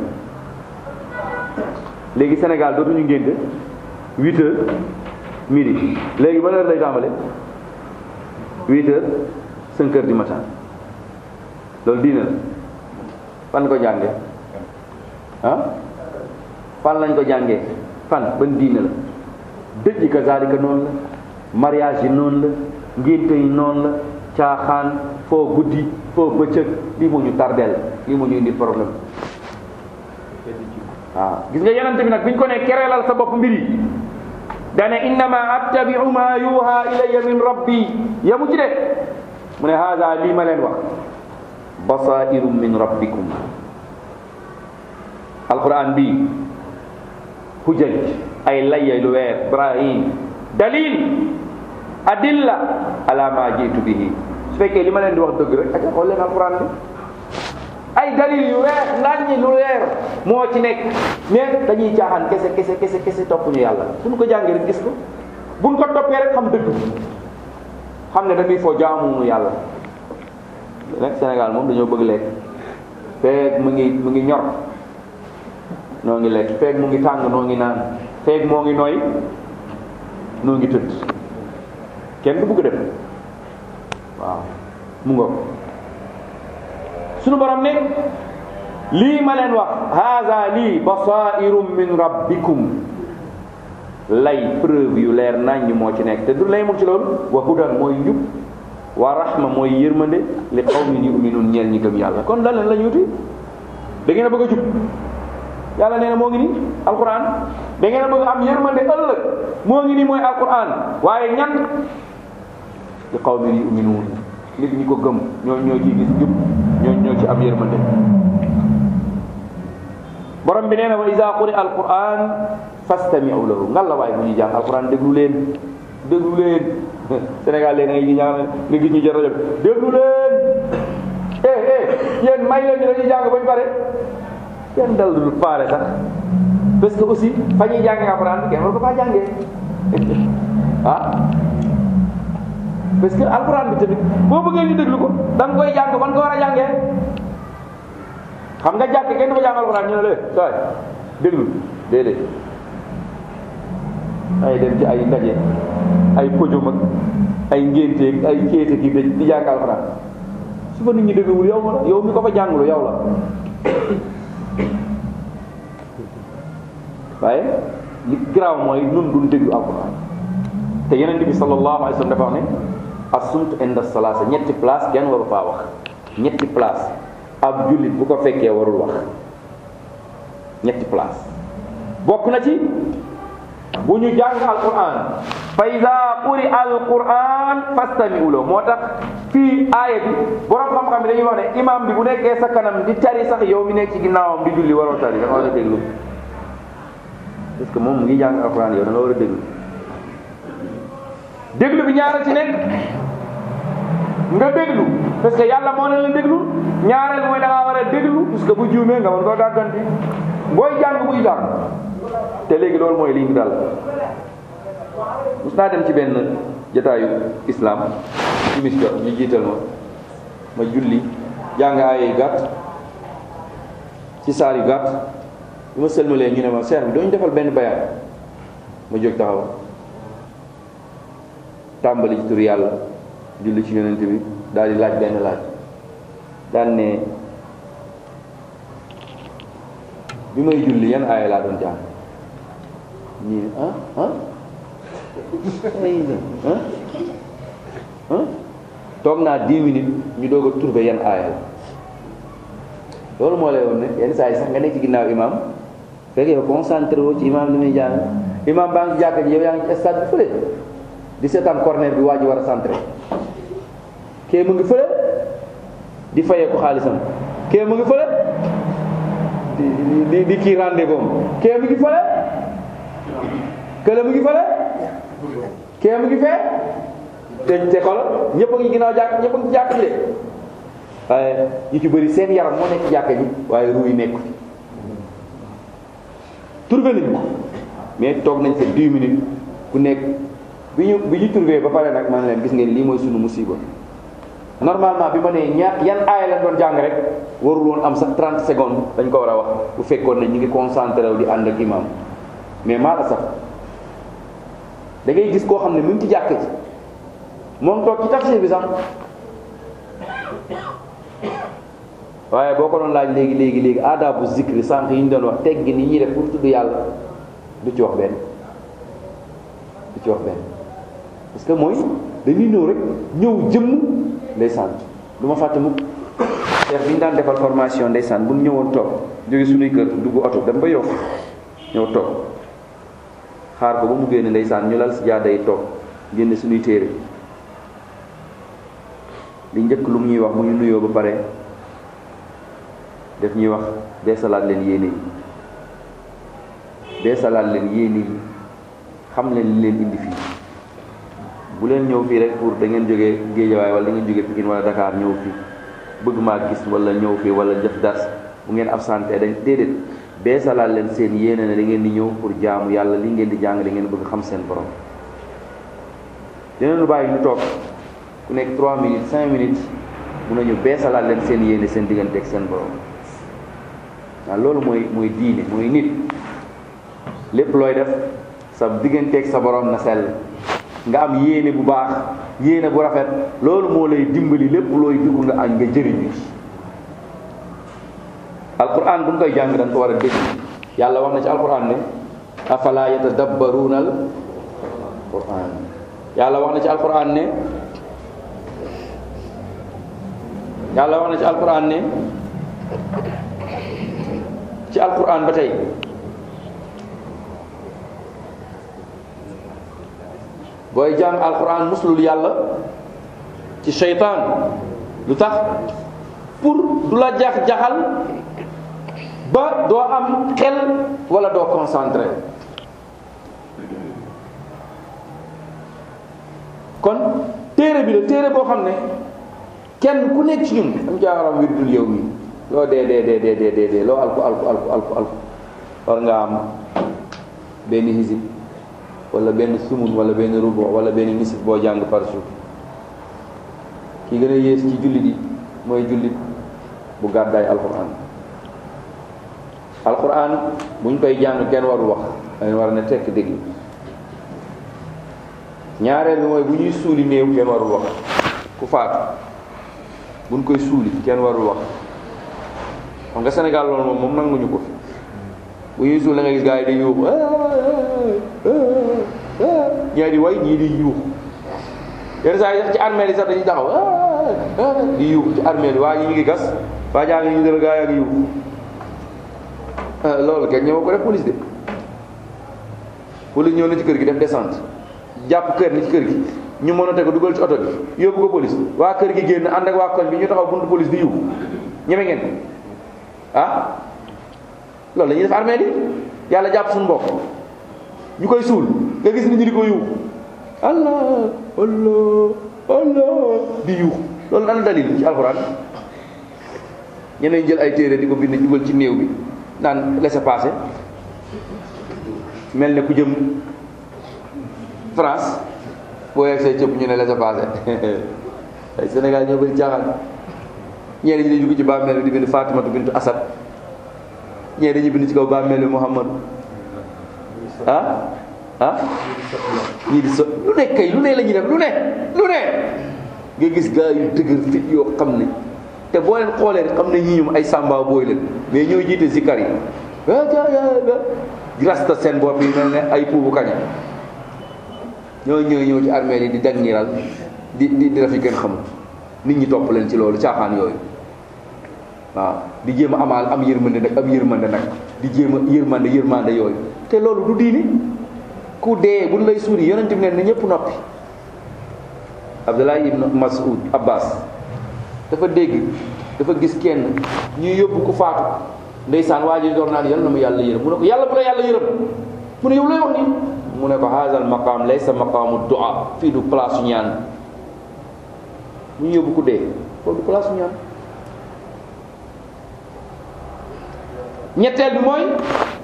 léegi Sénégal dootuñu ngénte huit heures midi léegi ban heure lay tàmbale huit heures cinq heures du matin loolu diina la fan ko jànge ah fan lañ ko jàngee fan ban diina la dëj yi kazaalika noonu la mariage yi noonu la ngénte yi noonu la caaxaan foo guddi foo bëccëg lii moo ñu tardeel lii moo ñu indi problème waaw gis nga yenante bi nag bi ñu ko ne kereelal sa bopp mbir yi dane innama attabiu ma yuha ilayya min rabbi yamu ci de mu ne haada lii ma leen wax basairum min rabbikum alquran bi hujaj ay layya lu weer ibrahim dalil adilla ala ma jiitu bihi su fekkee li ma leen di wax dëgg rek ak xool leen alquran bi ay dalil yu weex laaj lu leer moo ci nekk mais dañuy caaxaan kese kese kese kese topp ñu yàlla suñu ko jàngee rek gis ko buñ ko toppee rek xam dëgg xam ne dañuy foo jaamu yàlla nag Sénégal moom dañoo bëgg lekk feeg mu ngi mu ngi ñor noo ngi lekk feeg mu ngi tàng noo ngi naan feeg moo ngi nooy noo ngi tëdd kenn du bëgg dem waaw mu ngoog sunu borom ne lii ma leen wax haada lii basairum min rabbikum lay preuve yu leer naññ moo ci nekk te du lay mu ci loolu wa hudan mooy njub wa rahma mooy yërmande li qawmin yuminun ñeel ñi gëm yàlla kon lan leen la ñu wuti da ngeen a bëgg a jub yàlla nee na moo ngi nii alquran da ngeen a bëgg am yërmande ëllëg moo ngi nii mooy alquran waaye ñan li qawmin yuminun nit ñi ko gëm ñoo ñoo ci gis jub ñoo ñoo ci am yërmande borom bi nee na wa iza quri alquran fastami'u lahu ngal la waaye bu ñuy jàng alquran déglu leen déglu leen Sénégal léegi ngay ñaan nga gis ñu jël rajo bi déglu leen eh eh yéen may leen ñu dañuy jàng bañ pare kenn dal dul faare sax parce que aussi fa ñuy jàngee alquran kenn war ko faa jàngee ah parce que alquran bi tamit boo bëggee ñu déglu ko da nga koy jàng fan ko war a jàngee xam nga jàkk kenn dafa jàng alquran ñu ne lee saay déglu déedéet ay dem ci ay ndaje ay pojom ak ay ngénteeg ay kéete gi dëj di jàng alquran su fa nit ñi dégluwul yow la yow mi ko fa jàngulu yow la waaye li garaaw mooy nun duñ déglu alquran te yeneen bi sallallahu alayhi wa sallam dafa wax ne assumt inda salaasa ñetti place kenn waru faa wax ñetti place ab jullit bu ko fekkee warul wax ñetti place bokk na ci bu ñu jàng alquran fa ida quri alquran fastami'u lahu moo tax fii aaya bi borom xam-xam bi dañuy wax ne imam bi bu nekkee sa kanam di tari sax yow mi nekk ci ginnaawam di julli waroo tari da nga war a déglu parce que moom mu ngi jàng alquran yow da nga war a déglu déglu bi ñaara ci nekk nga déglu parce que yàlla moo ne la déglu ñaareel mooy da ngaa war a déglu parce que bu juumee nga mën koo gàgganti booy jàng buy jàng te léegi loolu mooy li ñu dal mus naa dem ci benn jotaayu islam timis jot ñu jiital ma ma julli jàng ay yu gàtt ci saar yu gàtt bi ma sëlmalee ñu ne ma seer bi doo ñu defal benn bayaan ma jóg taxaw tàmbali ci tur yàlla julli ci yonent bi daal di laaj benn laaj daan ne bi may julli yan aaya laa doon jàng ñii ah ah ah ah toog naa dix minutes ñu doog a trouvé yan aaya la loolu moo lay woon ne yenn saa yi sax nga nekk ci ginnaaw imam fekk yow concentré woo ci imam li muy jàng imam baa ngi jàkka ji yow yaa ngi ci stade bi fële di seetaan corner bi waa ji war a centré kee mu ngi fële di fayee ko xaalisam kee mu ngi fële di di di kii rendez-vous kee mu ngi fële kële mu ngi fële kee mu ngi fee te te xoolal ñëpp a ngi ginnaaw jàkk ñëpp a ngi ci jàkk ji de waaye ñu ci bëri seen yaram moo nekk ci jàkk ji waaye ruu yi nekku ci trouvé nañ ko mais toog nañ fa 10 minutes ku nekk bi ñu bi ñu trouvé ba pare nag man leen gis ngeen lii mooy sunu musiba normalement bi ma nee ñaar yan aaya lañ doon jàng rek warul woon am sax 30 secondes dañ ko war a wax bu fekkoon ne ñu ngi concentré wu di ànd ak imam mais maa la sax da ngay gis koo xam ne mu ngi ci jàkk ji moom toog ci tafsir bi sax waaye boo ko doon laaj léegi léegi léegi aadabu zikri sànq yi ñu doon wax teggi ni ñuy def pour tudd yàlla du ci wax benn du ci wax benn parce que mooy dañuy ñëw rek ñëw jëmm ndeysaan du ma fàtte mukk cheikh bi ñu daan defal formation ndeysaan bu ñu ñëwoon toog jóge suñuy kër dugg oto dem ba yow ñëw toog xaar ko ba mu génne ndeysaan ñu lal si jaada yi toog génne suñuy téere li njëkk lu mu ñuy wax mu ñu nuyoo ba pare def ñuy wax dee salaat leen yéene yi dee salaat leen yéene yi xam leen li leen indi fii bu leen ñëw fii rek pour da ngeen jógee Géejawaay wala da ngeen jógee Pikine wala Dakar ñëw fii bëgg maa gis wala ñëw fii wala def dars bu ngeen absenté dañ déedéet bee salaat leen seen yéene ne da ngeen di ñëw pour jaamu yàlla li ngeen di jàng da ngeen bëgg xam seen borom dinañu bàyyi ñu toog ku nekk 3 minutes 5 minutes mun nañu bee salaat leen seen yéene seen diggante ak seen borom waaw loolu mooy mooy diine mooy nit lépp looy def sa digganteeg sa borom na sell nga am yéene bu baax yéene bu rafet loolu moo lay dimbali lépp looy dugg nga añ nga jëriñu ci alquran bu ñu koy jàng dañ ko war a dégg yàlla wax na ci alquran ne afala yatadabbaruuna al quran yàlla wax na ci alquran ne yàlla wax na ci alquran ne ci alquran ba tey booy jàng alquran muslul yàlla ci seytaan lu tax pour du la jax jaxal ba doo am xel wala doo concentré kon téere bi la téere boo xam ne kenn ku nekk ci ñun am jaaxaram wirdul yow mi loo dee dee dee dee dee dee loo alku alku alku alku alku war nga am benn hisib wala benn sumun wala benn rubo wala benn nisif boo jàng par jour ki gën a yées ci jullit yi mooy jullit bu gàddaay alquran alquran buñ koy jàng kenn warul wax dañ war a ne tekk déglu ñaareel bi mooy bu ñuy suuli néew kenn warul wax ku faatu buñ koy suuli kenn warul wax xam nga Sénégal loolu moom moom nanguñu ko fi bu ñuy suul da nga gis gars yi di yuuxu ñii di way ñii di yuuxu yenn saa yi sax ci armée yi sax dañuy taxaw di yuuxu ci armée yi waa ñi ñu ngi gas waa jaa ngi ñu dal gaa yaa ngi yuuxu loolu kenn ñëw ko def police de police ñëw na ci kër gi def descente jàpp kër ni ci kër gi ñu mën a teg dugal ci oto bi yóbbu ko police waa kër gi génn ànd ak waa koñ bi ñu taxaw buntu police di yuuxu ñeme ngeen ah loolu la ñuy def armée di yàlla jàpp suñu mbokk ñu koy suul nga gis nit ñi di ko yuuxu allah allah allah di yuuxu loolu ana dalil ci alxuraan ñeneen jël ay téere di ko bind dugal ci néew bi naan laissez-passer mel ne ku jëm France boo yegg say cëpp ñu ne laissez-passer ay Sénégal ñoo bëri caaxaan ñeneen ñi di dugg ci bàmmeel bi di bind Fatimatu bintu Asad ñee dañuy bind ci kaw bàmmeel bi Muhammad ah ah ñii di so lu ne kay lu ne la ñuy def lu ne lu ne nga gis gaa yu dëgër fit yoo xam ne te boo leen xoolee xam ne ñii ñoom ay sàmba booy leen mais ñoo jiite zikkar yi rasta seen bopp yi mel ne ay puubu kaña ñoo ñëw ñëw ci armée yi di dangiral di di di def yi kenn xamul nit ñi topp leen ci loolu caaxaan yooyu waaw di jéem a amaal am yërmande nag am yërmande nag di jéem a yërmande yërmande yooyu te loolu du diini ku dee buñ lay suuli yonent bi ne na ñëpp noppi Abdullah ibn Mas'ud Abbas dafa dégg dafa gis kenn ñuy yóbbu ku faatu ndeysaan waa ji door naan yal na mu yàlla yërëm mu ne ko yàlla bu la yàlla yërëm mu ne yow lay wax nii mu ne ko haazal maqaam laysa maqaamu du'a fii du place su ñaan ñu yóbbu ku dee foofu du place su ñaan ñetteel bi mooy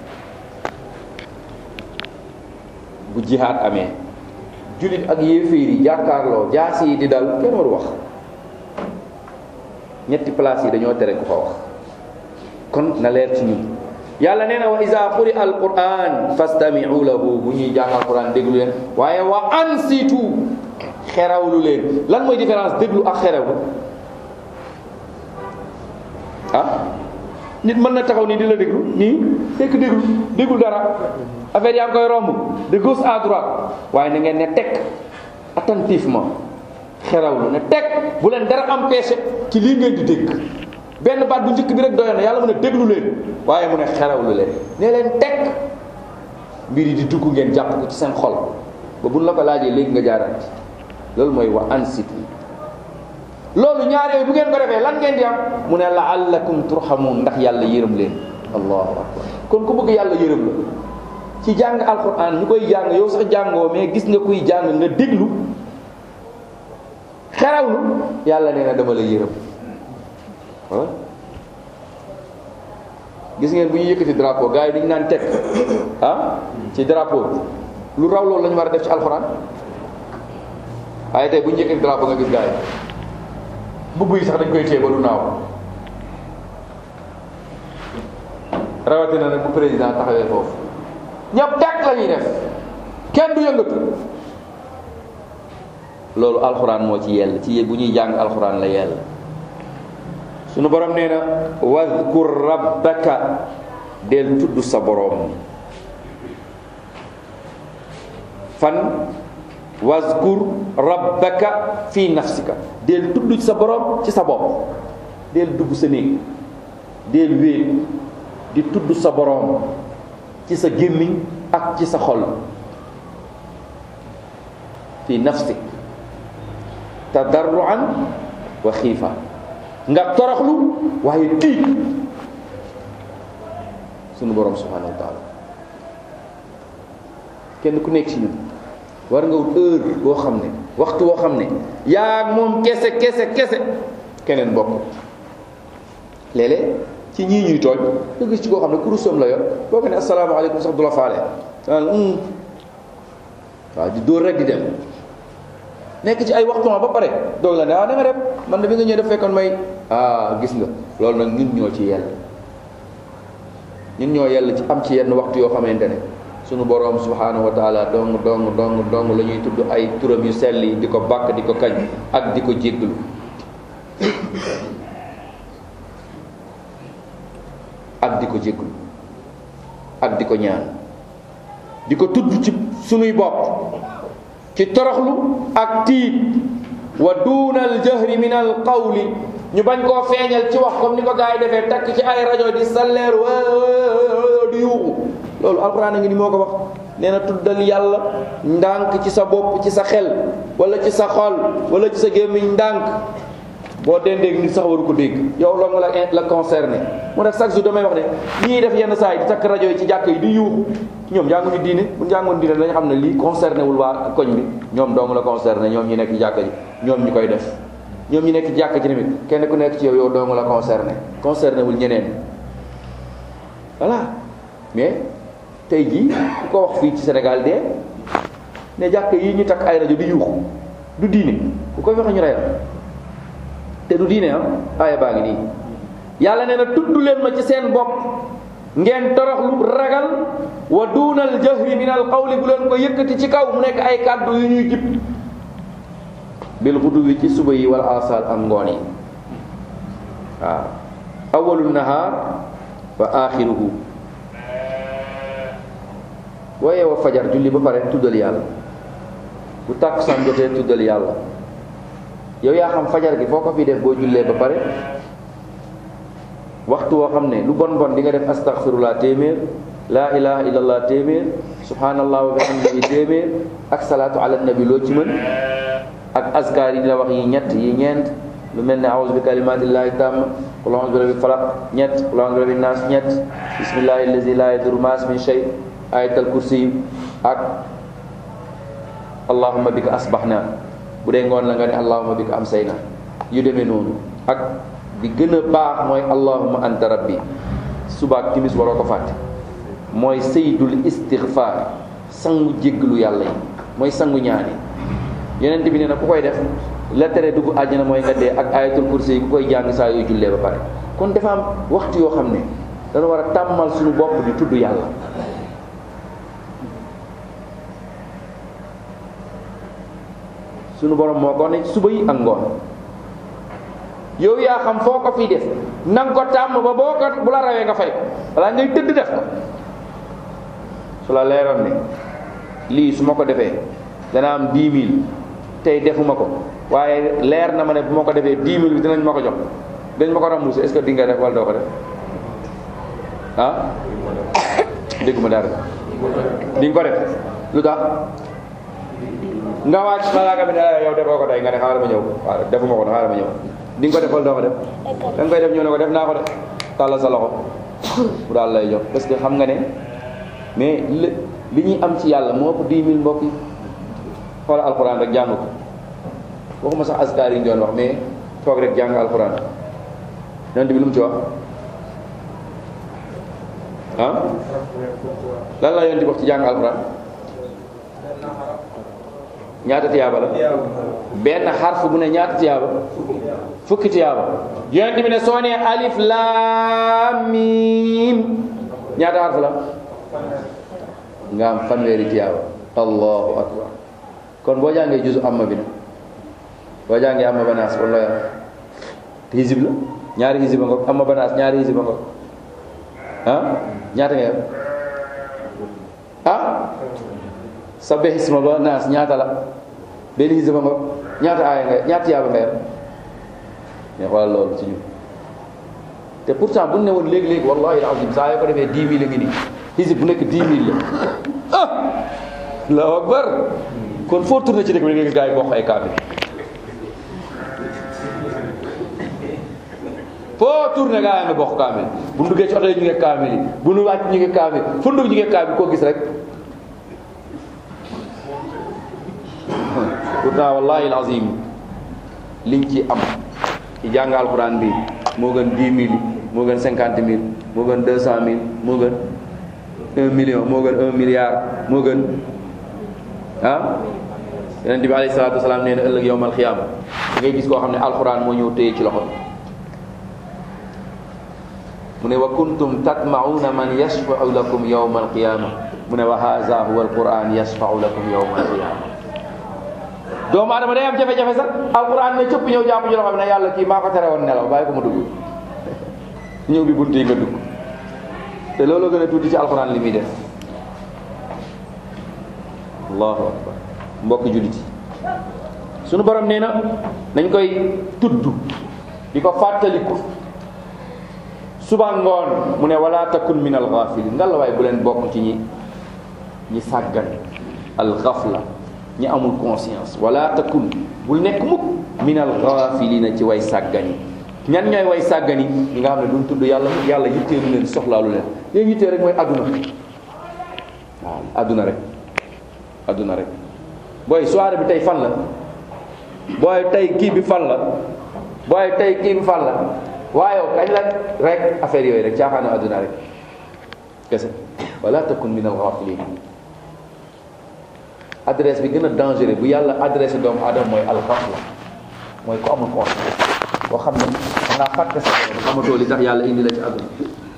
bu jihaad amee jullit ak yéeféer yi jàkkaarloo jaas yi di dal kenn waru wax ñetti place yi dañoo tere ku fa wax kon na leer ci ñun yàlla nee na wa iza quri al quran fastami'u lahu bu ñuy jàng al quran déglu leen waaye wa ansitu xerawlu leen lan mooy différence déglu ak xerawlu ah nit mën na taxaw nii di la déglu nii fekk déglu déglu dara affaire yaa ngi koy romb de gauche à droite waaye na ngeen ne teg attentivement xerawlu ne teg bu leen dara empêché ci lii ngeen di dégg benn baat bu njëkk bi rek doyoon na yàlla mu ne déglu leen waaye mu ne xerawlu leen ne leen teg mbir yi di dugg ngeen jàpp ko ci seen xol ba buñ la ko laajee léegi nga jaaraat loolu mooy wa ansitu loolu ñaar yooyu bu ngeen ko defee lan ngeen di am mu ne laallakum turhamun ndax yàlla yërëm leen allahu akbar kon ku bëgg yàlla yërëm la ci jàng alquran ñu koy jàng yow sax jàngoo mais gis nga kuy jàng nga déglu xerawlu yàlla nee na dama la yërëm voilà gis ngeen bu ñuy yëkkati drapeau gars yi dañu naan teg ah ci drapeau bi lu raw loolu la ñu war a def ci alquran waaye tey bu ñu yëkkati drapeau nga gis gars yi mbubb yi sax dañ koy téye ba du naaw rawatina nag bu président taxawee foofu ñëpp teg la ñuy def kenn du yëngatu loolu alxuraan moo ci yell ci bu ñuy jàng alxuraan la yell sunu borom nee na wadkur rabbaka del tudd sa borom fan wazkur rabbaka fi nafsika del tudd ci sa borom ci sa bopp del dugg sa néeg del wéet di tudd sa borom ci sa gémmiñ ak ci sa xol fi nafsik tadarruan wa xiifa nga toroxlu waaye tiit sunu borom subhanahu wa taala kenn ku nekk ci ñun war nga wut heure boo xam ne waxtu boo xam ne yaa moom kese kese kese keneen bokk léeg-léeg ci ñii ñuy tooñ nga gis ci koo xam ne kurusam la yor boo ko ne asalaamaaleykum sax du la faale danaan waaw di dóor rek di dem nekk ci ay waxtu ba pare doog la ne ah da nga dem man de bi nga ñëw def fekkoon may ah gis nga loolu nag ñun ñoo ci yell ñun ñoo yell ci am ci yenn waxtu yoo xamante ne sunu boroom subhanahu wa taala dong dong dong dong la ñuy tudd ay turam yu sell yi di ko bàkk di ko kañ ak di ko jégglu ak di ko jégglu ak di ko ñaan di ko tudd ci sunuy bopp ci toroxlu ak tiit wa duunal jahri min al qawli ñu bañ koo feeñal ci wax comme ni ko gars yi defee takk ci ay rajo di salleer wa di yuuxu loolu alxuraan a ngi ni moo ko wax nee na tuddal yàlla ndànk ci sa bopp ci sa xel wala ci sa xol wala ci sa gémmiñ ndànk boo dendeeg nit sax waru ko dégg yow loolu la la concerné mu def chaque jour damay wax ne ñii def yenn saa yi di takk rajo yi ci jàkk yi di yuuxu ñoom jànguñu diine bu jàngoon diine dañu xam ne lii concerné wul waa koñ bi ñoom dong la concerné ñoom ñi nekk ci jàkka ji ñoom ñi koy def ñoom ñi nekk ci jàkka ji tamit kenn ku nekk ci yow yow dong la concerné concerné wul ñeneen voilà mais tey jii ku ko wax fii ci Sénégal de ne jàkk yi ñu takk ay rajo di yuuxu du diine ku koy waxe ñu reyal te du diine am aaya baa ngi nii yàlla nee na tudd leen ma ci seen bopp ngeen toroxlu ragal wa duunal jahri min al qawli bu leen ko yëkkati ci kaw mu nekk ay kàddu yu ñuy jib bil xuduwi ci suba yi wal asal ak ngoon yi waaw awalu nahaar wa axiruhu boo yeewoo fajar julli ba pare tuddal yàlla bu tàkkusaan jotee tuddal yàlla yow yaa xam fajar gi foo ko fi def boo jullee ba pare waxtu woo xam ne lu bon bon di nga def astaghfirullah téeméer laa ilaha illallah téeméer subhanallah wa bihamdihi téeméer ak salaatu ala nabi loo ci mën ak askar yi dina wax yi ñett yi ñeent lu mel ne a'udhu bi kalimatillahi tamma qul a'udhu bi rabbil falaq ñett qul a'udhu bi rabbin nas ñett bismillahi allazi la yadurru ma ismihi shay ayatal kursi ak allahumma bika asbahna bu dee ngoon la nga ne allahumma bika amsayna yu demee noonu ak bi gën a baax mooy allahumma anta rabbi subaak timis waroo ko fàtte mooy sayyidul istighfar sangu jéggalu yàlla yi mooy sangu ñaani yonent bi nee na ku koy def la tere dugg àjjana mooy nga dee ak ayatul kursi yi ku koy jàng saa yoo jullee ba pare kon dafa am waxtu yoo xam ne dana war a tàmmal suñu bopp di tudd yàlla suñu borom moo ko ne suba yi ak ngoon yow yaa xam foo ko fii def nanga ko tàmm ba boo ko bu la rawee nga fay ko balaa ngay tëdd def ko su la leeroon ne lii su ma ko defee dana am dix mille tey defuma ko waaye leer na ma ne bu ma ko defee dix mille bi dinañ ma ko jox dañ ma ko remboursé est-ce que di nga def wala doo ko def ah dégguma dara di nga ko def lu tax nga wàcc malaaka bi ne la yow defoo ko tey nga ne xaaral ma ñëw waaw defuma ko xaaral ma ñëw di nga ko def wala doo ko def da nga koy def ñëw ne ko def naa ko de tàllal sa loxo bu daal lay jox parce que xam nga ne mais li li ñuy am ci yàlla moo ëpp dix mille mbokk yi xoolal alxuraan rek jàng ko waxuma sax askar yi ñu doon wax mais toog rek jàng alxuraan yonent bi lu mu ci wax ah lan la yonent bi wax ci jàng alxuraan ñaata tiyaaba la benn xarf bu ne ñaata tiyaaba fukki tiyaaba yonent bi ne soo nee alif laam miim ñaata xarf la nga am fanweeri tiyaaba allahu akbar kon boo jàngee juzu amma bi nag boo jàngee amma banaas wala ya hizib la ñaari hizib a ngoog amma banaas ñaari hizib a ngoog ah ñaata nga yam ah sabbe hisma ba naas ñaata la benn hizib a ngoog ñaata aaya nga ñaata tiyaaba nga yam mais xoolal loolu ci ñun te pourtant bu ne woon léegi-léegi wallahi alazim saa yoo ko defee dix mille a ngi nii hizib bu nekk dix mille la ah allahu akbar kon foo tourné ci dëkk bi nga gis gars yi bokk ay kaamil foo tourné gars yi nga bokk kaamil bu nu duggee ci oto yi ñu ngi kaamil yi bu nu wàcc ñu ngi kaamil fu nu dugg ñu ngi kaamil koo gis rek pourtant wallahi alazim liñ ci am ci jàng alquran bi moo gën dix mille moo gën cinquante mille moo gën deux cent mille moo gën un million moo gën un milliard moo gën ah yonent bi alayhi salaatu wasalaam nee na ëllëg yowmal xiyaama da ngay gis koo xam ne alquran moo ñëw téye ci loxo mu ne wa kuntum tatma'una man yashfa'u lakum yowma alqiyama mu ne wa haza huwa alquran yashfa'u lakum yowma alqiyama doomu adama day am jafe-jafe sax alquran ne cëpp ñëw jàpp ci loxo bi ne yàlla kii maa ko tere woon nelaw bàyyi ko ma dugg ñëw bi bunt yi nga dugg te loolu gën a tuuti ci alquran li muy def allahu akbar mbokk jullit yi sunu borom nee na nañ koy tudd di ko fàttaliku suba ngoon mu ne wala takun min alghafilin nga la waay bu leen bokk ci ñi ñi sàggan alghafla ñi amul conscience wala takun bul nekk mukk min alghafilina ci way sàggani ñan ñooy way sàggani ñi nga xam ne duñ tudd yàlla mukk yàlla yitteelu leen soxlaalu leen yéen yittee rek mooy adduna waaw adduna rek adduna rek booy soirée bi tey fan la booy tey kii bi fan la booy tey kii bi fan la waaye kañ la rek affaire yooyu rek caaxaanu adduna rek kese wala takun min alghafilin adresse bi gën a dangereux bu yàlla adressé doomu aadama mooy alxafla mooy ko amul conscience boo xam ne da ngaa fàtte sa borom xamatoo li tax yàlla indi la ci àdduna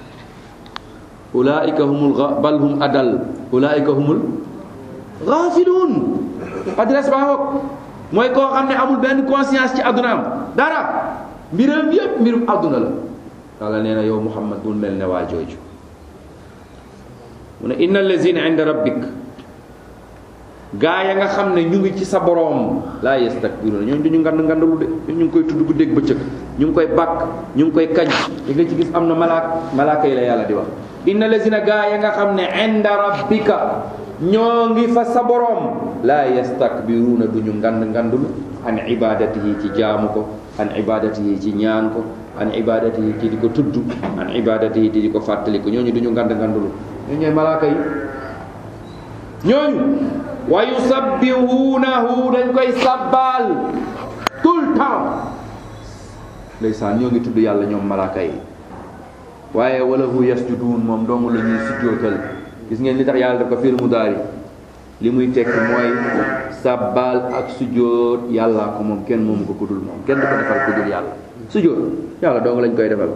ulaika humul gha bal hum adal ulaika humul ghafiluun adresse baa ngoog mooy koo xam ne amul benn conscience ci àdduna am dara mbiram yépp mbirum àdduna la yàlla nee na yow muhammad bul mel ne waa jooju mu ne inna allazina inda rabbik gaa ya nga xam ne ñu ngi ci sa boroom laa yastakbiruna ñooñu duñu ngand ngandalu de ñu ngi koy tudd guddeeg bëccëg ñu ngi koy bàkk ñu ngi koy kañ di nga ci gis am na malaak malaaka yi la yàlla di wax inna lazina gaa ya nga xam ne inda rabbika ñoo ngi fa sa boroom laa yastakbiruna duñu ngand ngandulu an ibadatihi ci jaamu ko an ibadatihi ci ñaan ko an ibadatihi ci di ko tudd an ibadatihi ci di ko fàttali ko ñooñu duñu ngand ngandulu ñooñu ñooy malaaka yi ñooñu wa yusabbihunahu dañ koy sabbal tout le temps ndeysaan ñoo ngi tudd yàlla ñoom malaaka yi waaye wala hu yasjudun moom dong la ñuy sujjootal gis ngeen li tax yàlla daf ko fiir mu daari li muy tekk mooy sabbal ak sujjoot yàlla ko moom kenn moomu ko kudul moom kenn du ko defal kudul yàlla sujjoot yàlla dong lañ koy defal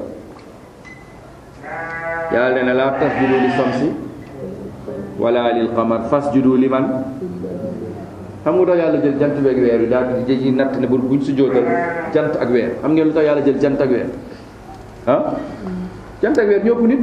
yàlla nee na laa tasjudu li samsi wala lil qamar fasjudu liman xam nga tax yàlla jël jant bi ak weer yi daal di ci natt ne bu buñ sujjootal jant ak weer xam ngeen lu tax yàlla jël jant ak weer ah jant ak weer ñëpp nit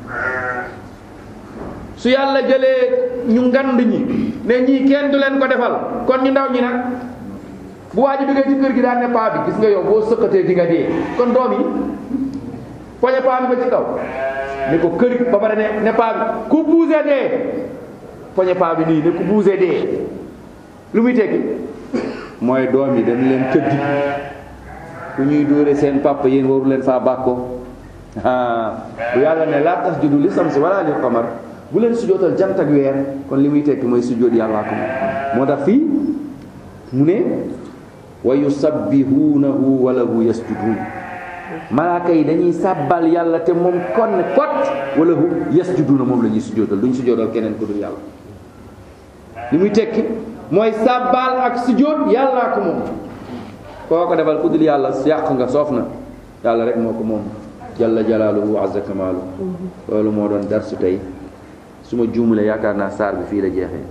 su yàlla jëlee ñu ngand ñi ne ñii kenn du leen ko defal kon ñu ndaw ñi nag bu waa ji duggee ci kër gi daan ne paa bi gis nga yow boo sëqatee di nga dee kon doom yi poñe paa bi ba ci kaw ne ko kër ba pare ne ne paa bi ku buuse dee poñe paa bi nii ne ku buuse dee lu muy tekki mooy doom yi dañ leen tëddi ku ñuy dóore seen papa yéen waru leen faa bàkkoo bu yàlla ne laa tax judu li samsi wala lil qamar bu leen sujootal jant ak weer kon li muy tekki mooy sujoot yàllaa ko moo tax fii mu ne wa yusabbihunahu wa lahu yasjudun malaaka yi dañuy sàbbal yàlla te moom kon kot wa lahu yasjuduna moom la ñuy sujootal duñ sujootal keneen ku dul yàlla li muy tekki mooy sàbbal ak sujoot yàllaa ko moom koo ko defal ku dul yàlla yàq nga soof na yàlla rek moo ko moom jalla jalaaluhu wa azza kamaalu loolu moo doon darsu tey su ma juumulee yaakaar naa saar bi fii la jeexee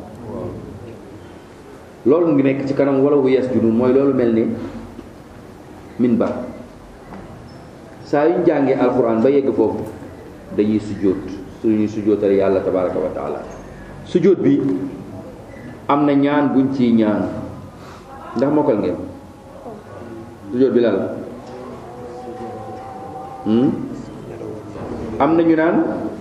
loolu ngi nekk ci kanam wala wu yasjudun mooy loolu mel ni minbar saa yu ñu jàngee alquran ba yegg foofu dañuy sujjóot suñuy sujjóotal yàlla tabaraka wa taala sujjóot bi am na ñaan buñ ciy ñaan ndax mokkal ngeen sujjóot bi lan la am na ñu naan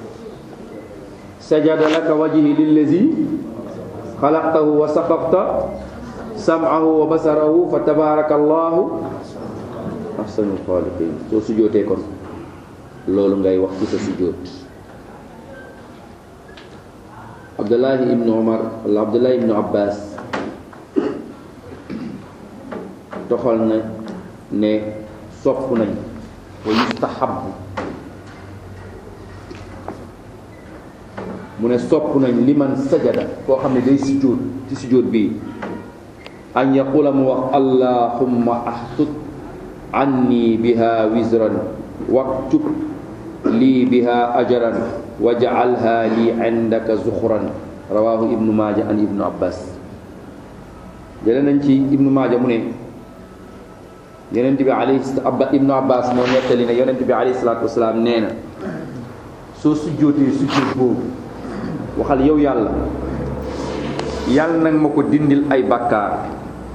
sajada laka wajhi lillazi xalaqtahu wa saqaqta sam'ahu wa basarahu fa tabaraka allahu ahsanul xaaliqin soo sujjootee kon loolu ngay wax ci sa sujjoot abdullahi ibnu omar wala abdullahi ibnu abbas doxal na ne sopp nañ wa yustahabu mu ne sopp nañ liman sajada koo xam ne day sujjóot ci sujjóot bii an yaqula mu wax allahumma ahtut anni biha wizran waktub lii biha ajaran waj'alha li indaka zuxran rawahu ibnu maaja an ibnu abbas jële nañ ci ibnu maaja mu ne yonent bi alayhi abba ibnu abbas moo nettali ne yonent bi alayhi salaatu wasalaam nee na soo sujjóotee sujjóot boobu waxal yow yàlla yàlla nag ma ko dindil ay bàkkaar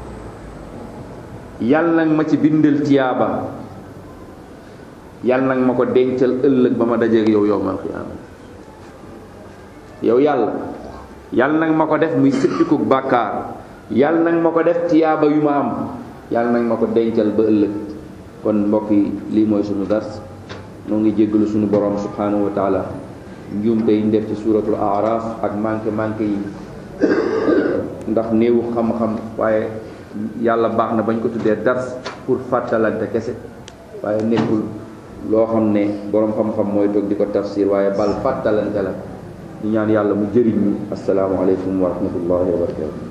yàlla nag ma ci bindal tiyaaba yàlla nag ma ko dencal ëllëg ba ma dajeeg yow yowmal xiyaama yow yàlla yàlla nag ma ko def muy sëppikuk bàkkaar yàlla nag ma ko def tiyaaba yu ma am yàlla nag ma ko dencal ba ëllëg kon mbokk yi lii mooy sunu dars noo ngi jéggalu sunu borom subhanahu wa taala njuumte yi ñu def ci suuratul aaraaf ak manqué manqué yi ndax néewu xam-xam waaye yàlla baax na bañ ko tuddee dars pour fàttalante kese waaye nekkul loo xam ne boroom xam-xam mooy toog di ko tafsir waaye bal fàttalante la ñu ñaan yàlla mu jëriñ ñu asalaamualeykum wa rahmatullahi wa barakatu